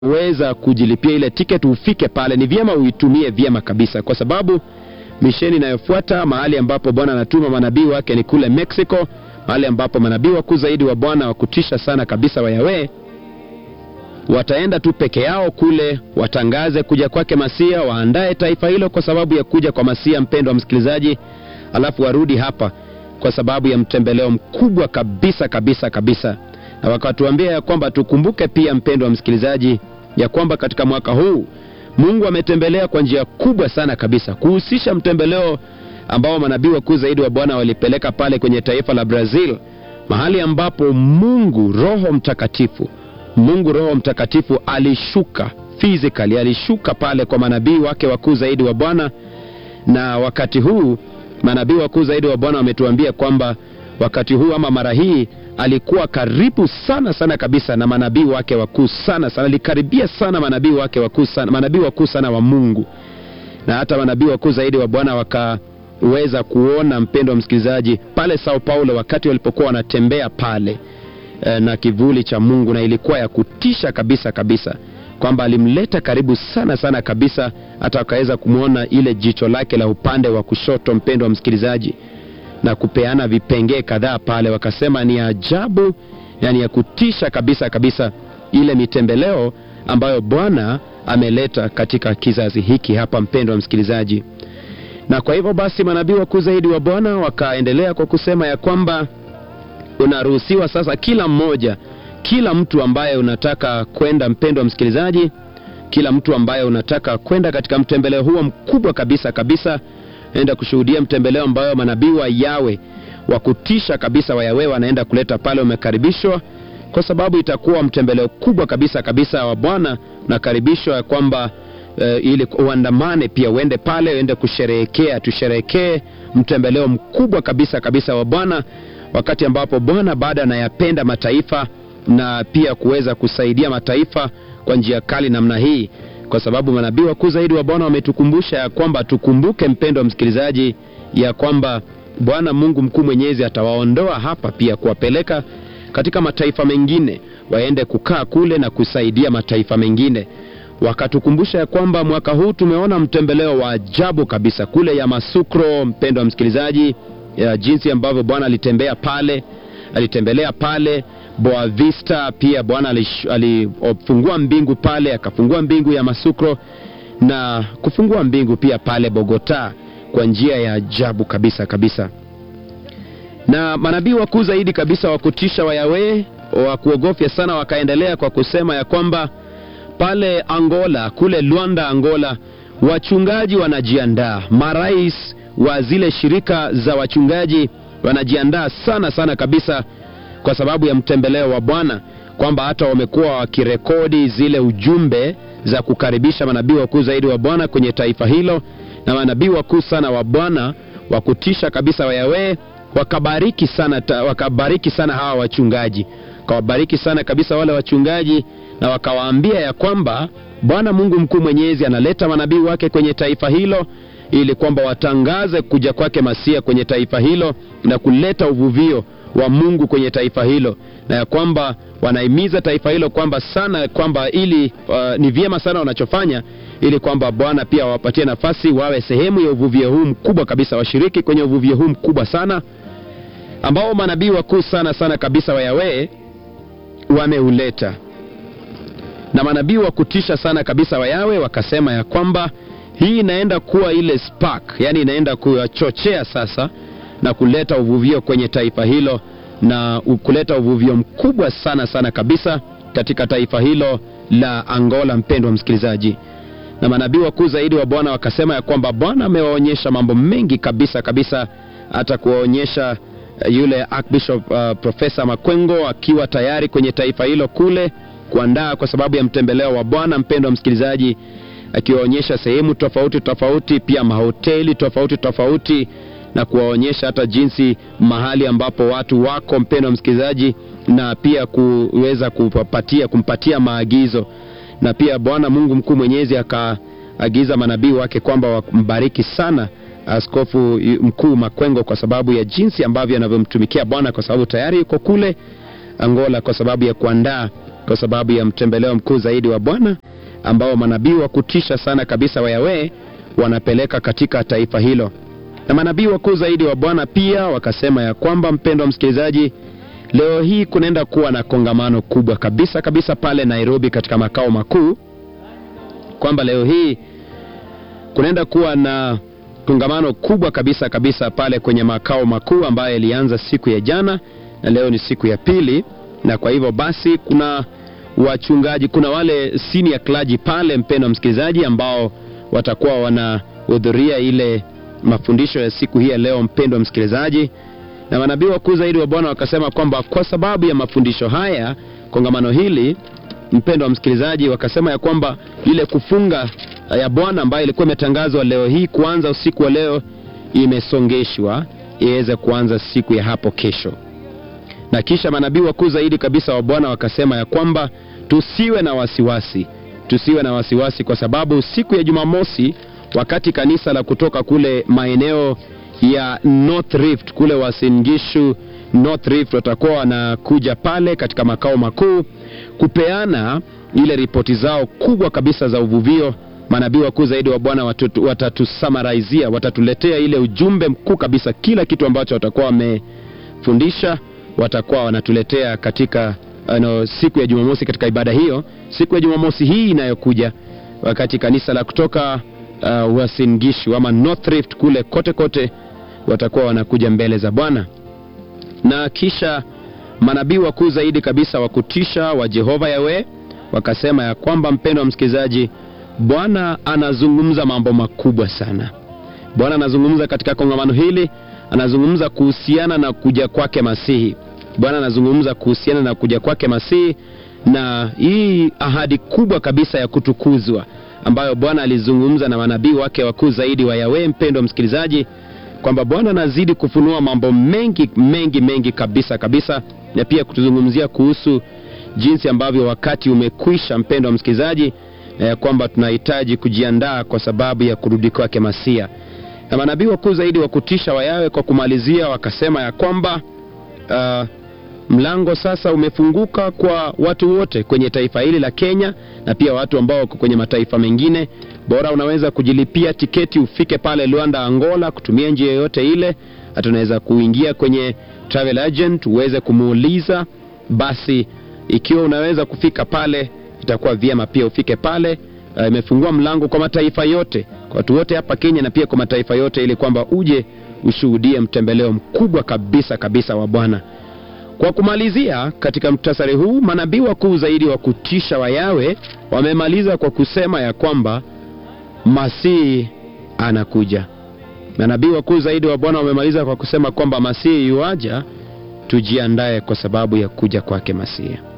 weza kujilipia ile tiketi ufike pale, ni vyema uitumie vyema kabisa, kwa sababu misheni inayofuata mahali ambapo Bwana anatuma manabii wake ni kule Mexico, mahali ambapo manabii wakuu zaidi wa Bwana wa kutisha sana kabisa wa Yahweh wataenda tu peke yao kule, watangaze kuja kwake Masia, waandae taifa hilo kwa sababu ya kuja kwa Masia, mpendo wa msikilizaji, alafu warudi hapa kwa sababu ya mtembeleo mkubwa kabisa kabisa kabisa, na wakatuambia ya kwamba tukumbuke pia, mpendo wa msikilizaji, ya kwamba katika mwaka huu Mungu ametembelea kwa njia kubwa sana kabisa, kuhusisha mtembeleo ambao manabii wakuu zaidi wa Bwana walipeleka pale kwenye taifa la Brazil, mahali ambapo Mungu Roho Mtakatifu Mungu Roho Mtakatifu alishuka physically, alishuka pale kwa manabii wake wakuu zaidi wa Bwana. Na wakati huu manabii wakuu zaidi wa Bwana wametuambia kwamba wakati huu ama mara hii alikuwa karibu sana sana kabisa na manabii wake wakuu sana sana, alikaribia sana manabii wake wakuu sana, manabii wakuu sana wa Mungu, na hata manabii wakuu zaidi wa Bwana wakaweza kuona, mpendo wa msikilizaji, pale Sao Paulo wakati walipokuwa wanatembea pale na kivuli cha Mungu, na ilikuwa ya kutisha kabisa kabisa, kwamba alimleta karibu sana sana kabisa, hata akaweza kumwona ile jicho lake la upande wa kushoto, mpendo wa msikilizaji, na kupeana vipengee kadhaa pale. Wakasema ni ajabu, yani ya kutisha kabisa kabisa, ile mitembeleo ambayo Bwana ameleta katika kizazi hiki hapa, mpendo wa msikilizaji. Na kwa hivyo basi manabii wakuu zaidi wa Bwana wakaendelea kwa kusema ya kwamba unaruhusiwa sasa, kila mmoja, kila mtu ambaye unataka kwenda, mpendo wa msikilizaji, kila mtu ambaye unataka kwenda katika mtembeleo huo mkubwa kabisa kabisa, enda kushuhudia mtembeleo ambayo manabii wa Yawe wa kutisha kabisa wa Yawe wanaenda kuleta pale, umekaribishwa kwa sababu itakuwa mtembeleo kubwa kabisa kabisa wa Bwana. Unakaribishwa ya kwamba uh, ili uandamane pia, uende pale, uende kusherehekea, tusherehekee mtembeleo mkubwa kabisa kabisa wa Bwana wakati ambapo Bwana baada anayapenda mataifa na pia kuweza kusaidia mataifa kwa njia kali namna hii, kwa sababu manabii wakuu zaidi wa Bwana wametukumbusha ya kwamba tukumbuke, mpendo wa msikilizaji, ya kwamba Bwana Mungu mkuu mwenyezi atawaondoa hapa pia kuwapeleka katika mataifa mengine, waende kukaa kule na kusaidia mataifa mengine. Wakatukumbusha ya kwamba mwaka huu tumeona mtembeleo wa ajabu kabisa kule Yamasukro, mpendo wa msikilizaji ya jinsi ambavyo Bwana alitembea pale, alitembelea pale Boa Vista. Pia Bwana alifungua mbingu pale, akafungua mbingu ya Masukro na kufungua mbingu pia pale Bogota kwa njia ya ajabu kabisa kabisa. Na manabii wakuu zaidi kabisa wa kutisha wa Yawe wa kuogofya sana wakaendelea kwa kusema ya kwamba pale Angola, kule Luanda, Angola, wachungaji wanajiandaa, marais wa zile shirika za wachungaji wanajiandaa sana sana kabisa kwa sababu ya mtembeleo wa Bwana, kwamba hata wamekuwa wakirekodi zile ujumbe za kukaribisha manabii wakuu zaidi wa Bwana kwenye taifa hilo, na manabii wakuu sana wa Bwana wa kutisha kabisa wa Yahweh wakabariki sana, wakabariki sana hawa wachungaji, wakawabariki sana kabisa wale wachungaji, na wakawaambia ya kwamba Bwana Mungu mkuu mwenyezi analeta manabii wake kwenye taifa hilo ili kwamba watangaze kuja kwake Masia kwenye taifa hilo na kuleta uvuvio wa Mungu kwenye taifa hilo, na ya kwamba wanahimiza taifa hilo kwamba sana kwamba ili uh, ni vyema sana wanachofanya ili kwamba Bwana pia wawapatie nafasi wawe sehemu ya uvuvio huu mkubwa kabisa, washiriki kwenye uvuvio huu mkubwa sana ambao manabii wakuu sana sana kabisa wa Yahweh wameuleta, na manabii wa kutisha sana kabisa wa Yahweh wakasema ya kwamba hii inaenda kuwa ile spark, yani inaenda kuwachochea sasa na kuleta uvuvio kwenye taifa hilo na kuleta uvuvio mkubwa sana sana kabisa katika taifa hilo la Angola, mpendwa msikilizaji. Na manabii wakuu zaidi wa Bwana wakasema ya kwamba Bwana amewaonyesha mambo mengi kabisa kabisa, hata kuwaonyesha yule Archbishop uh, Profesa Makwengo akiwa tayari kwenye taifa hilo kule kuandaa kwa sababu ya mtembeleo wa Bwana, mpendwa msikilizaji akiwaonyesha sehemu tofauti tofauti, pia mahoteli tofauti tofauti, na kuwaonyesha hata jinsi mahali ambapo watu wako, mpendo wa msikilizaji, na pia kuweza kupatia kumpatia maagizo. Na pia Bwana Mungu mkuu mwenyezi akaagiza manabii wake kwamba wambariki sana Askofu Mkuu Makwengo kwa sababu ya jinsi ambavyo anavyomtumikia Bwana, kwa sababu tayari yuko kule Angola kwa sababu ya kuandaa kwa sababu ya mtembeleo mkuu zaidi wa Bwana ambao manabii wa kutisha sana kabisa wa Yawe wanapeleka katika taifa hilo. Na manabii wakuu zaidi wa Bwana pia wakasema ya kwamba, mpendwa msikilizaji, leo hii kunaenda kuwa na kongamano kubwa kabisa kabisa pale Nairobi katika makao makuu, kwamba leo hii kunaenda kuwa na kongamano kubwa kabisa kabisa pale kwenye makao makuu ambayo ilianza siku ya jana na leo ni siku ya pili, na kwa hivyo basi kuna wachungaji, kuna wale senior clergy pale, mpendwa msikilizaji, ambao watakuwa wanahudhuria ile mafundisho ya siku hii ya leo, mpendwa msikilizaji. Na manabii wakuu zaidi wa Bwana wakasema kwamba kwa sababu ya mafundisho haya, kongamano hili, mpendwa msikilizaji, wakasema ya kwamba ile kufunga ya Bwana ambayo ilikuwa imetangazwa leo hii kuanza usiku wa leo imesongeshwa iweze kuanza siku ya hapo kesho. Na kisha manabii wakuu zaidi kabisa wa Bwana wakasema ya kwamba tusiwe na wasiwasi, tusiwe na wasiwasi, kwa sababu siku ya Jumamosi wakati kanisa la kutoka kule maeneo ya North Rift kule Uasin Gishu North Rift watakuwa wanakuja pale katika makao makuu kupeana ile ripoti zao kubwa kabisa za uvuvio. Manabii wakuu zaidi wa Bwana watatusamarizia, watatuletea ile ujumbe mkuu kabisa, kila kitu ambacho watakuwa wamefundisha watakuwa wanatuletea katika ano, siku ya Jumamosi katika ibada hiyo, siku ya Jumamosi hii inayokuja, wakati kanisa la kutoka uh, Uasin Gishu ama North Rift kule kote kote watakuwa wanakuja mbele za Bwana. Na kisha manabii wakuu zaidi kabisa wa kutisha wa Jehova Yawe wakasema ya kwamba, mpendwa wa msikilizaji, Bwana anazungumza mambo makubwa sana. Bwana anazungumza katika kongamano hili, anazungumza kuhusiana na kuja kwake Masihi. Bwana anazungumza kuhusiana na kuja kwake Masihi na hii ahadi kubwa kabisa ya kutukuzwa ambayo Bwana alizungumza na manabii wake wakuu zaidi wa Yawe, mpendwa msikilizaji, kwamba Bwana anazidi kufunua mambo mengi mengi mengi kabisa kabisa, na pia kutuzungumzia kuhusu jinsi ambavyo wakati umekwisha, mpendwa msikilizaji, eh, kwamba tunahitaji kujiandaa kwa sababu ya kurudi kwake Masia. Na manabii wakuu zaidi wa kutisha wa Yawe kwa kumalizia wakasema ya kwamba uh, mlango sasa umefunguka kwa watu wote kwenye taifa hili la Kenya na pia watu ambao wako kwenye mataifa mengine. Bora unaweza kujilipia tiketi ufike pale Luanda, Angola, kutumia njia yoyote ile. Hata unaweza kuingia kwenye travel agent uweze kumuuliza. Basi ikiwa unaweza kufika pale, itakuwa vyema pia ufike pale. Uh, imefungua mlango kwa mataifa yote, kwa watu wote hapa Kenya na pia kwa mataifa yote, ili kwamba uje ushuhudie mtembeleo mkubwa kabisa kabisa wa Bwana. Kwa kumalizia, katika mktasari huu, manabii wakuu zaidi wa kutisha wa Yawe wamemaliza kwa kusema ya kwamba Masihi anakuja. Manabii wakuu zaidi wa Bwana wamemaliza kwa kusema kwamba Masihi yuaja, tujiandae kwa sababu ya kuja kwake Masihi.